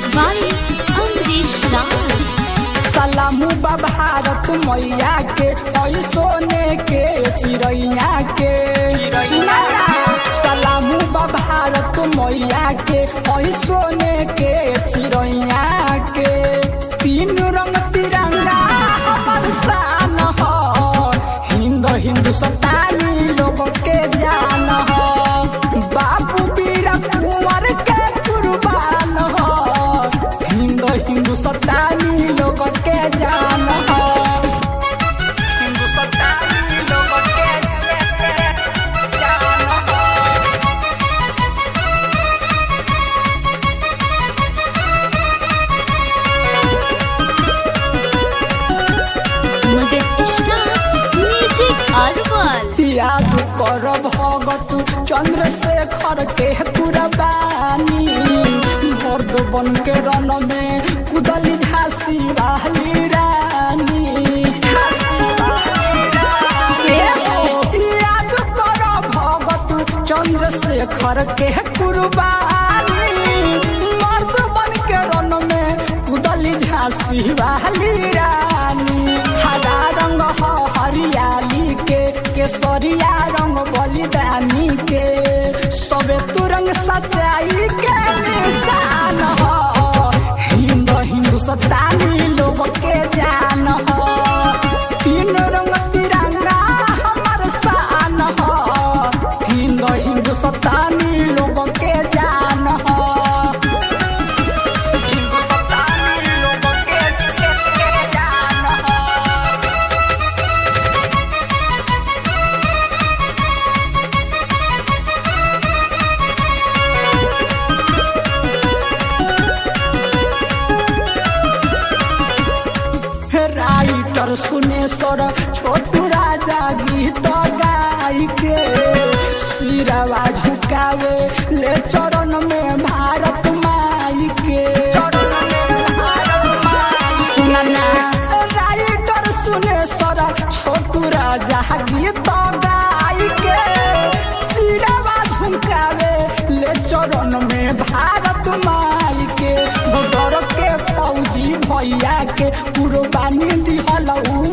by Amrish Raj. सलामू बा भारत मैया के ऐ सोने के चिड़ैया के सलामू बा भारत मैया के ऐ सोने के चिड़ैया के तीन रंग तिरंगा हमर शान ह हिंद हिंदुस्तानी लोग के जान ह बाबू वीर कुंवर के कुर्बान ह हिंद हिंदुस्तानी लोग के जान ह हिंदुस्तानी लोग के जान ह Mother Star Music Arwal. याद कर भगत चंद्रशेखर के कुरबानी मर्द बन के रन में कुदली झांसी वाली रानी ए हो, याद कर भगत चंद्रशेखर के कुरबानी मर्द बन के रन में कुदली झांसी वाली रानी हरा रंग ह हरियाली के केसरिया रंग बलिदानी के सबे तुरंग सच्चाई के निशान ह हिंद हिंदुस्तानी लोग के जान ह तीन रंग तिरंगा हमर शान ह हिंद हिंदुस्तानी लोग के जान ह हिंदुस्तानी लोग के के- के जान ह राइटर सुनेश्वर छोटू राजा गीत गाय के सिरवा झुकावे ले चरण में भारत माई के सुनना राइटर सुनेश्वर छोटू राजा गीत गाय के सिरवा झुकावे ले चरण में भारत माई के बॉर्डर के फौजी भैया के कुर्बानी दिहल उ